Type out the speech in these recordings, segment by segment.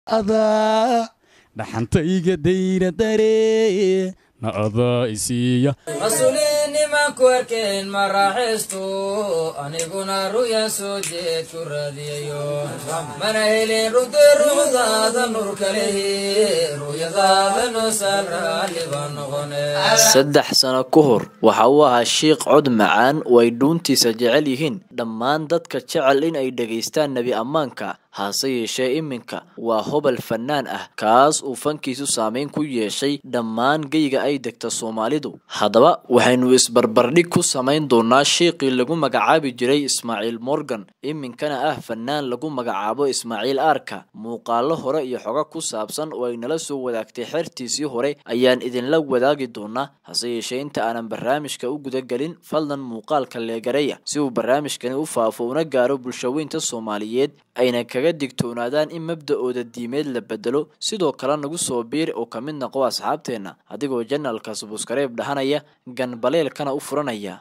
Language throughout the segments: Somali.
adaa dhaxantayga dayra daree na adaa isiiya mas-uuliinnimanku arkeen ma raaxaysto aniguna ru'ya soo jeed ku raadiyayo mana helin runtii ruuxdaada nurka lehi ru'yadaada noosaan raalli baan noqone saddex sano ka hor waxa uu ahaa shiikh cod macaan oo ay dhuuntiisa jecel yihiin dhammaan dadka jecel in ay dhegaystaan nebi ammaanka hase yeeshee iminka waa hobol fannaan ah kaas uu fankiisu saameyn ku yeeshay dhammaan geyga ay degta soomaalidu haddaba waxaynu isbarbardhig ku samayn doonaa shiiqii lagu magacaabi jiray ismaaciil morgan iminkana ah fannaan lagu magacaabo ismaaciil aarka muuqaalo hore iyo xogo ku saabsan oo ay nala soo wadaagtay xertiisii hore ayaan idinla wadaagi doonaa hase yeeshee inta aanan barnaamijka u gudagelin fadlan muuqaalka leegareya si uu barnaamijkani u faafo una gaaro bulshaweynta soomaaliyeed ayna kaga digtoonaadaan in mabda-ooda diimeed la bedelo sidoo kale nagu soo biir oo ka mid noqo asxaabteenna adigoo janalka subuskareeb dhahanaya ganbaleelkana u furanaya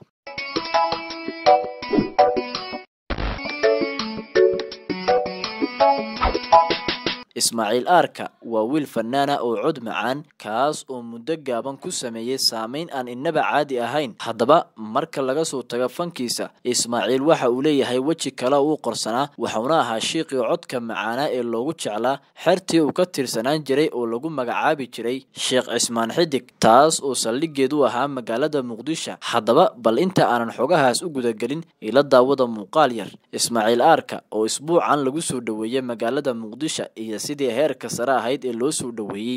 ismaaciil aarka waa wiil fanaana oo cod macaan kaas oo muddo gaaban ku sameeyey saameyn aan innaba caadi ahayn haddaba marka laga soo tago fankiisa ismaaciil waxa uu leeyahay weji kale uu qorsanaa waxauna ahaa shiiqii codka macaanaa ee loogu jeclaa xertii uu ka tirsanaan jiray oo lagu magacaabi jiray sheekh cismaan xidig taas oo saldhigeedu ahaa magaalada muqdisho haddaba bal inta aanan xogahaas u gudagelin ila daawada muuqaal yar ismaaciil aarka oo isbuucan lagu soo dhoweeyey magaalada muqdisho iyo sidii heerka sare ahayd ee loo soo dhoweeyey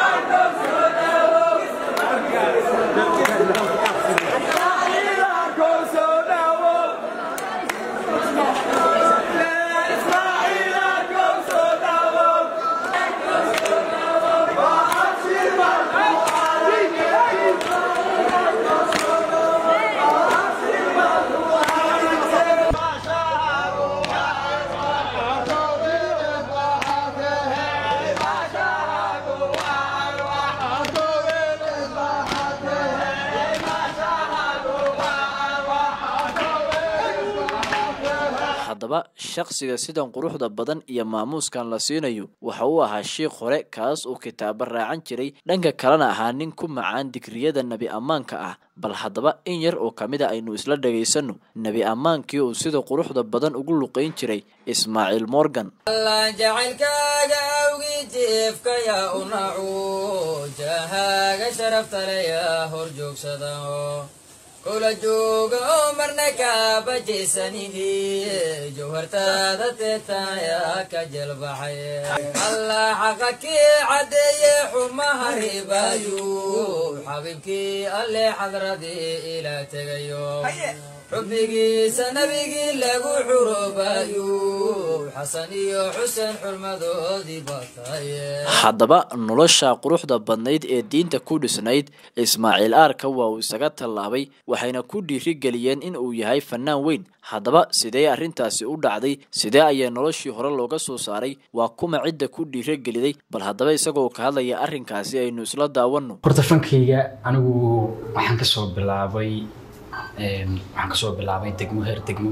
haddaba shakhsiga sidan quruxda badan iyo maamuuskan la siinayo waxa uu ahaa shiikh hore kaas oo kitaabo raacan jiray dhanka kalena ahaa nin ku macaan digriyada nebi ammaanka ah bal haddaba in yar oo kamid a aynu isla dhagaysano nebi ammaankii uu sida quruxda badan ugu luqayn jiray ismaaciil morgan alla jacaylkaaga awgii jiifka yaa u nacu jahaaga sharaftale yaa hor joogsada kula jooga oo marna kaabajaysanini jawhartaada teetaayaa ka jelbaxay allah xaqa kii caddeeye xumaha ribaayu xabiibkii alle xadradii ilaa tegayo xubbigiisa nabigii lagu xuroobayu xasan iyo xuseen xurmadoodii bataye haddaba nolosha quruxda badnayd ee diinta ku dhisnayd ismaaciil aarka waa uu isaga tallaabay waxayna ku dhiirigeliyeen in uu yahay fannaan weyn haddaba sidee arrintaasi u dhacday sidee ayaa noloshii hore looga soo saaray waa kuma cidda ku dhiirigeliday bal haddaba isagoo ka hadlaya arrinkaasi aynu isla daawano horta fankayga anigu waxaan kasoo bilaabay waxaan kasoo bilaabay degmo heer degmo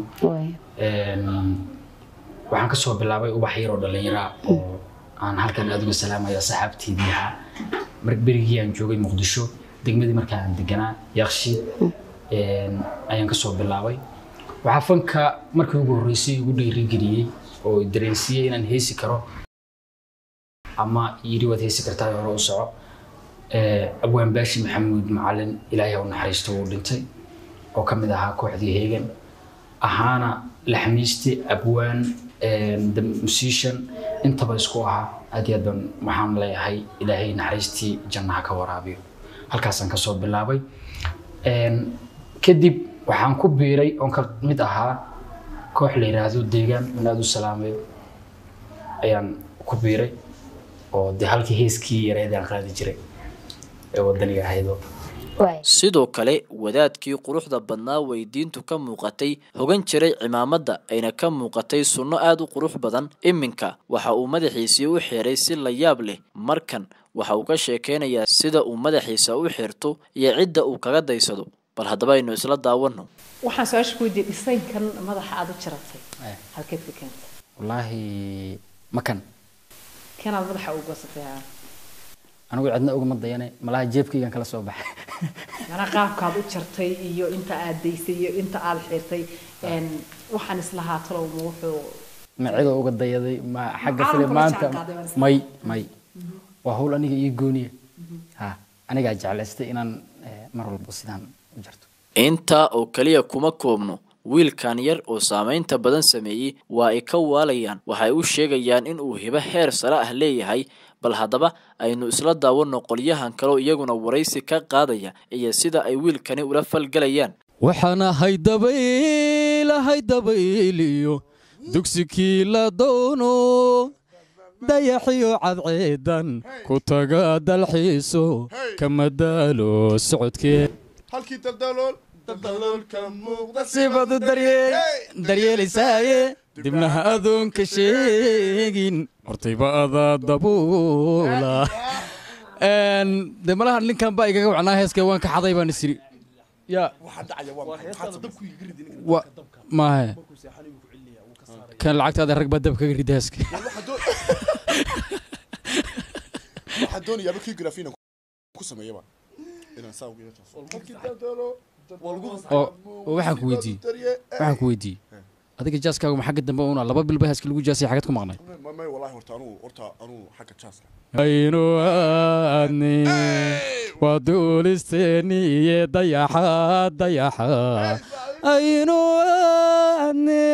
waxaan kasoo bilaabay ubax yar oo dhallinyara oo aan halkan aad uga salaamaya saxaabteydii ahaa mar berigii aan joogay muqdisho degmadii markaa aan deganaa yakshiid ayaan kasoo bilaabay waxaa fanka markii ugu horreysay igu dhiirigeliyey oo dareensiiyey inaan heesi karo ama yidhi waad heesi kartaa hore u soco abwaan baashi maxamuud macalin ilaahay u naxariisto uu dhintay oo ka mid ahaa kooxdii heegan ahaana laxmiiste abwaan the musician intaba isku ahaa aad iyo aad baan waxaan leeyahay ilaahay naxariistii jannaha ka waraabiyo halkaasaan kasoo bilaabay kadib waxaan ku biiray oon ka mid ahaa koox la yiraahdo deegaan in aad u salaamayo ayaan ku biiray oo dee halkii heeskii yareed aan qaadi jiray ee wadaniga ahaydoo sidoo kale wadaadkii quruxda badnaa way diintu ka muuqatay hogan jiray cimaamadda ayna ka muuqatay sunno aada u qurux badan iminka waxa uu madaxiisii u xiray si la yaab leh markan waxa uu ka sheekeynayaa sida uu madaxiisa u xirto iyo cidda uu kaga daysado bal haddaba aynu isla daawano waxaan su-aasha ku weydiiyey dhisaynkan madaxa aada u jiratay halkeed ka keentay wallaahi makan kanaad madaxa u goosatay haa anigu cidna ugama dayane malaha jeebkaygan kala soo baxay mana qaabkaad u jartay iyo inta aad daysay iyo inta aad xirtay een, waxaan islahaa talow ma wuxuu ma cidoo uga dayaday ma xagga Caalamka fili la maanta jaanqaaday baan is- may may waa hawl aniga ii gooniya ha anigaa jeclaystay inaan eh, mar walba sidaan u jarto intaa oo keliya kuma koobno wiilkan yar oo saamaynta badan sameeyey waa ay ka waalayaan waxay u sheegayaan in uu hibo heer sare ah leeyahay bal haddaba aynu isla daawanno qolyahan kaleo iyaguna waraysi ka qaadaya iyo sida ay wiilkani ula falgelayaan waxaan ahay dabayl ahay dabayliyo dugsikii la doono dayaxiyo cadceedan ku taga dalxiiso kama daalo socodkee halkii daldalool daldaloolka muuqda sibadu daryeel daryeelaysaaye dibnaha adoonka sheegin hortayba adaa dabuula de malaha ninkan baa igaga wacnaa heeska waan ka xaday baan isiri ya waxaa dhacaya waa maxay maxaad dabku iga ridi ninka wa maahe kan lacagtaada rag baa dab kaga rida heeska waxaa doon waxaa doonayaaba kii grafina ku sameeyaba inaan saa uga yeesho halkii daldalo oo oo waxaan ku weydiiyey waxaan ku weydiiyey adiga jaaskaagu ma xagga dambe una laba bilba heeska lagu jaasay xagad ku maqnay may wallahi horta anuu horta anuu xagga jaaska aynu aadni waa duulisteeni iyo dayaxa dayaxa aynu aadni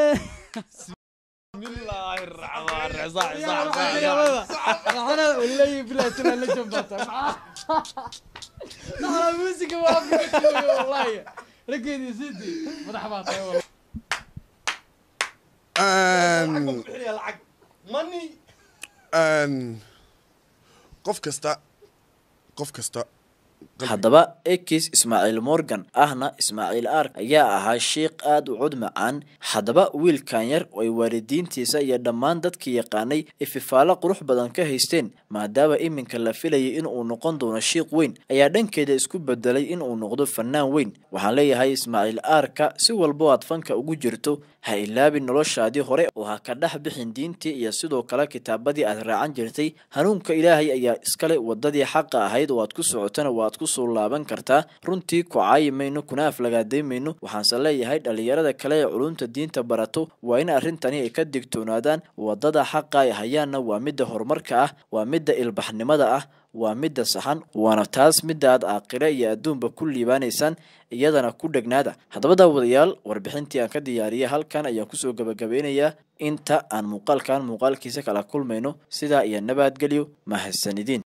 qof kasta qof kasta haddaba ekis ismaaciil morgan ahna ismaaciil ark ayaa ahaa sheikh aada u cod macaan haddaba wiilkan yar oo ay waalidiintiisa iyo dhammaan dadkii yaqaanay ififaalo qurux badan ka haysteen maadaama iminka la filayay inuu noqon doono shiikh weyn ayaa dhankeeda isku bedelay inuu noqdo fanaan weyn waxaan leeyahay ismaaciil aarka si walbo aad fanka ugu jirto ha ilaabin noloshaadii hore oo ha ka dhex bixin diintii iyo sidoo kale kitaabadii aad raacan jirtay hanuunka ilaahay ayaa iskale wadadii xaqa ahayd oo aad ku socotana waad kusoo laaban kartaa runtii ku caayi mayno kuna aflagaaday mayno waxaanse leeyahay dhalinyarada kale ee culumta diinta barato waa in arrintani ay ka digtoonaadaan wadada xaqa ay hayaanna waa midda horumarka ah waa midda ilbaxnimada ah waa midda saxan waana taas midda aad aaqire iyo adduunba ku liibaanaysaan iyadana ku dhegnaada haddaba daawadayaal warbixintii aan ka diyaariyay halkan ayaan kusoo gabagabeynayaa inta aan muuqaalkan muuqaalkiisa kala kulmayno sidaa iyo nabadgelyo mahadsanidin